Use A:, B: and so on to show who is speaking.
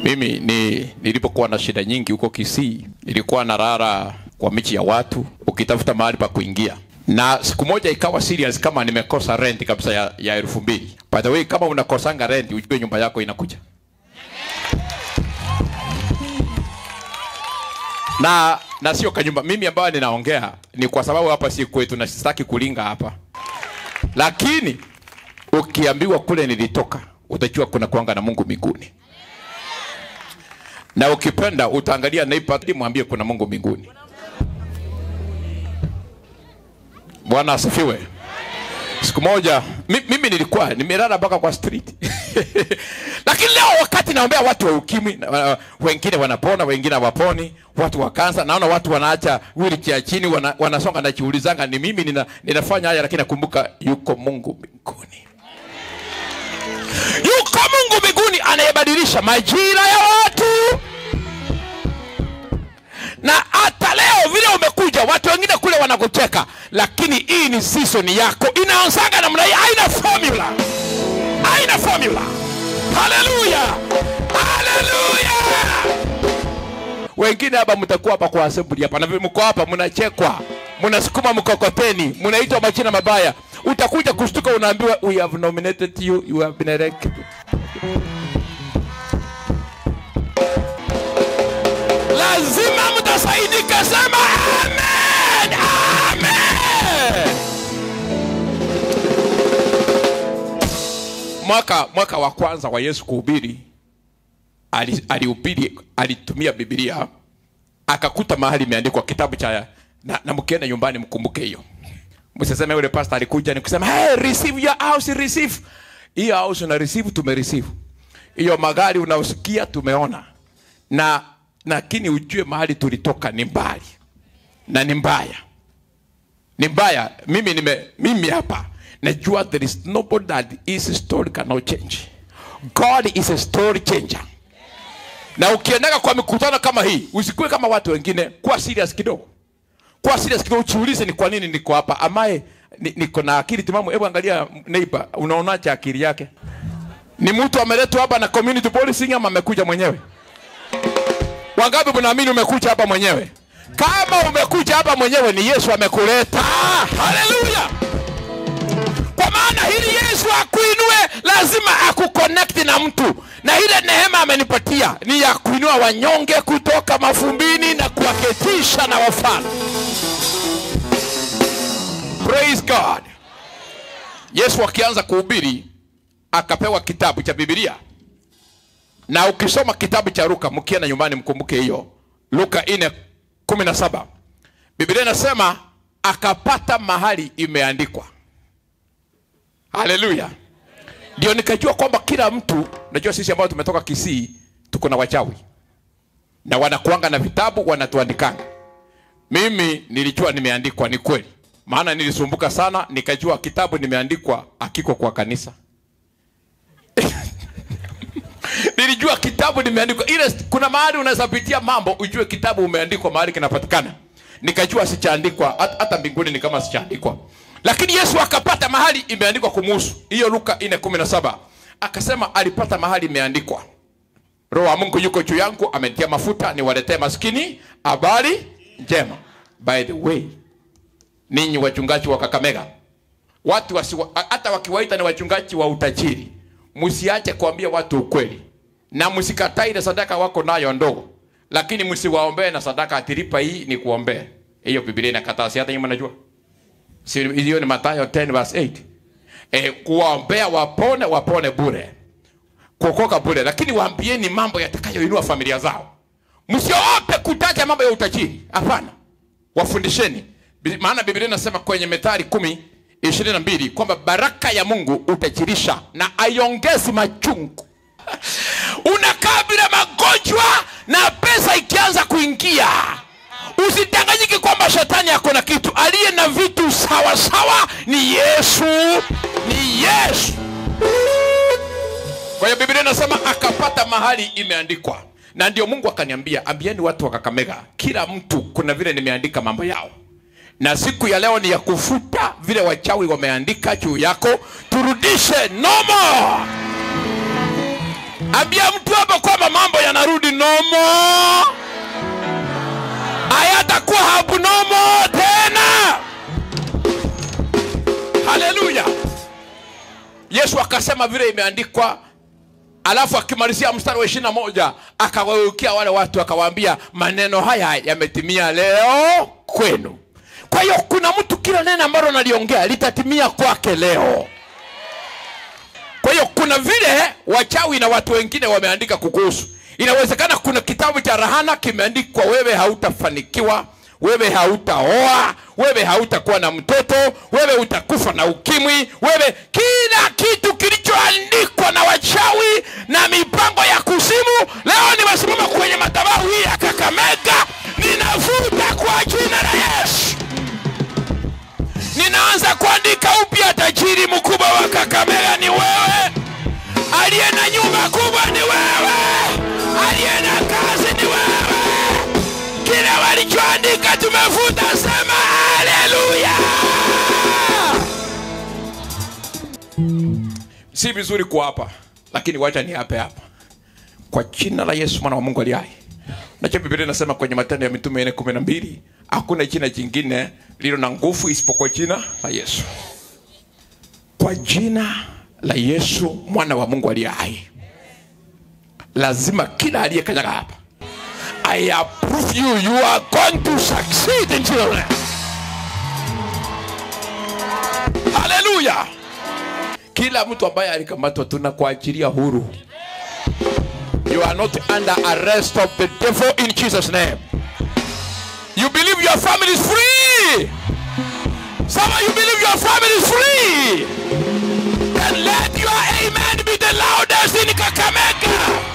A: Mimi ni nilipokuwa na shida nyingi huko Kisii, nilikuwa narara kwa michi ya watu ukitafuta mahali pa kuingia, na siku moja ikawa serious kama nimekosa rent kabisa ya, ya elfu mbili. By the way, kama unakosanga rent ujue nyumba yako inakuja na na sio kanyumba. Mimi ambayo ninaongea ni kwa sababu hapa si kwetu na sitaki kulinga hapa, lakini ukiambiwa kule nilitoka, utajua kuna kuanga na Mungu mbinguni, na ukipenda utaangalia neighbor, mwambie kuna Mungu mbinguni. Bwana asifiwe. Siku moja mi, mimi nilikuwa nimelala mpaka kwa street lakini leo wakati naombea watu wa ukimwi uh, wengine wanapona, wengine hawaponi, watu wa kansa, naona watu wanaacha wheelchair chini, wana, wanasonga. Najiulizanga, ni mimi nina, ninafanya haya, lakini nakumbuka yuko Mungu mbinguni, yuko Mungu mbinguni anayebadilisha majira ya watu na hata leo vile umekuja, watu wengine kule wanakucheka, lakini hii ni season yako, inaanzaga namna hii, haina formula, haina formula. Haleluya, haleluya. Wengine hapa mtakuwa hapa kwa assembly hapa, na vile mko hapa mnachekwa, mnasukuma mkokoteni, mnaitwa majina mabaya. Utakuja kushtuka, unaambiwa we have nominated you, you have been elected. lazima mtasaidika. Sema amen, amen. Mwaka mwaka wa kwanza wa Yesu kuhubiri, ali- alihubiri, alitumia Biblia, akakuta mahali imeandikwa kitabu cha na, na mkienda nyumbani mkumbuke hiyo. Msiseme yule pastor alikuja ni kusema hey, receive your house, receive hiyo house una receive, tume receive hiyo magari unaosikia tumeona na lakini ujue mahali tulitoka ni mbali na ni mbaya, ni mbaya. Mimi nime mimi hapa najua there is nobody that is story cannot change. God is a story changer. Na ukiendaga kwa mikutano kama hii, usikuwe kama watu wengine, kuwa serious kidogo, kuwa serious kidogo, ujiulize ni kwa nini niko hapa, amaye ni- niko na akili timamu. Hebu angalia neighbor, unaonaje akili yake? Ni mtu ameletwa hapa na community policing ama amekuja mwenyewe? Wangapi mnaamini umekuja hapa mwenyewe? Kama umekuja hapa mwenyewe, ni Yesu amekuleta. Haleluya! Kwa maana hili Yesu akuinue, lazima akuconnect na mtu, na ile neema amenipatia ni ya kuinua wanyonge kutoka mafumbini na kuwaketisha na wafalme. Praise God. Yesu akianza kuhubiri akapewa kitabu cha Biblia na ukisoma kitabu cha Luka, mkienda nyumbani mkumbuke hiyo Luka 4:17 Biblia inasema akapata mahali imeandikwa. Haleluya! Ndio nikajua kwamba kila mtu, najua sisi ambao tumetoka Kisii tuko na wachawi na wanakuanga na vitabu wanatuandikanga. Mimi nilijua nimeandikwa, ni kweli, maana nilisumbuka sana, nikajua kitabu nimeandikwa akiko kwa kanisa nilijua kitabu nimeandikwa ile kuna mahali unaweza pitia mambo ujue kitabu umeandikwa mahali kinapatikana nikajua sichaandikwa hat- hata mbinguni ni kama sichaandikwa lakini yesu akapata mahali imeandikwa kumuhusu hiyo luka 4:17 akasema alipata mahali imeandikwa roho wa mungu yuko juu yangu amenitia mafuta niwaletee maskini habari njema by the way ninyi wachungaji wa kakamega watu wasiwa, hata wakiwaita ni wachungaji wa utajiri, msiache kuambia watu ukweli na msikatai ile sadaka wako nayo ndogo, lakini msiwaombee na sadaka atilipa hii ni kuombea. Hiyo Biblia inakataa, si hata nyinyi mnajua, si hiyo ni Mathayo 10 verse 8. Eh, kuwaombea wapone, wapone bure, kuokoka bure, lakini waambieni mambo yatakayoinua familia zao. Msiogope kutaja mambo ya utajiri, hapana wafundisheni Bi- maana biblia inasema kwenye methali kumi ishirini na mbili kwamba baraka ya mungu utajirisha na aiongezi machungu unakaa bila magonjwa na pesa ikianza kuingia usidanganyike kwamba shetani ako na kitu aliye na vitu sawa sawa ni yesu ni yesu kwa hiyo biblia inasema akapata mahali imeandikwa na ndio mungu akaniambia ambieni watu wa kakamega kila mtu kuna vile nimeandika mambo yao na siku ya leo ni ya kufuta vile wachawi wameandika juu yako turudishe nomo ambia mtu hapa kwamba mambo yanarudi nomo hayatakuwa abnomo tena haleluya yesu akasema vile imeandikwa alafu akimalizia mstari wa ishirina moja akawaukia wale watu akawaambia maneno haya yametimia leo kwenu kwa hiyo kuna mtu kila neno ambalo naliongea litatimia kwake leo kwa hiyo kuna vile wachawi na watu wengine wameandika kukuhusu inawezekana kuna kitabu cha rahana kimeandikwa wewe hautafanikiwa wewe hautaoa wewe hautakuwa na mtoto wewe utakufa na ukimwi wewe kila kitu kilichoandikwa na wachawi na mipango ya kuzimu leo nimesimama kwenye madhabahu hii ya kakamega ninavuta kwa jina la yesu ninaanza kuandika upya tajiri mkubwa wa kakamega ni wewe aliye na nyumba kubwa ni wewe aliye na kazi ni wewe kile walichoandika tumefuta sema haleluya si vizuri kuapa lakini wacha ni hape hapa kwa jina la yesu mwana wa mungu aliye hai nacho biblia inasema kwenye matendo ya mitume ine kumi na mbili hakuna jina jingine lilo na nguvu isipokuwa jina la yesu kwa jina la yesu mwana wa mungu aliye hai lazima kila aliyekanyaga hapa i approve you you are going to succeed in Jesus name haleluya kila mtu ambaye alikamatwa tunakuachilia huru you are not under arrest of the devil in jesus name you believe your family is free some of you believe your family is free then let your amen be the loudest in kakamega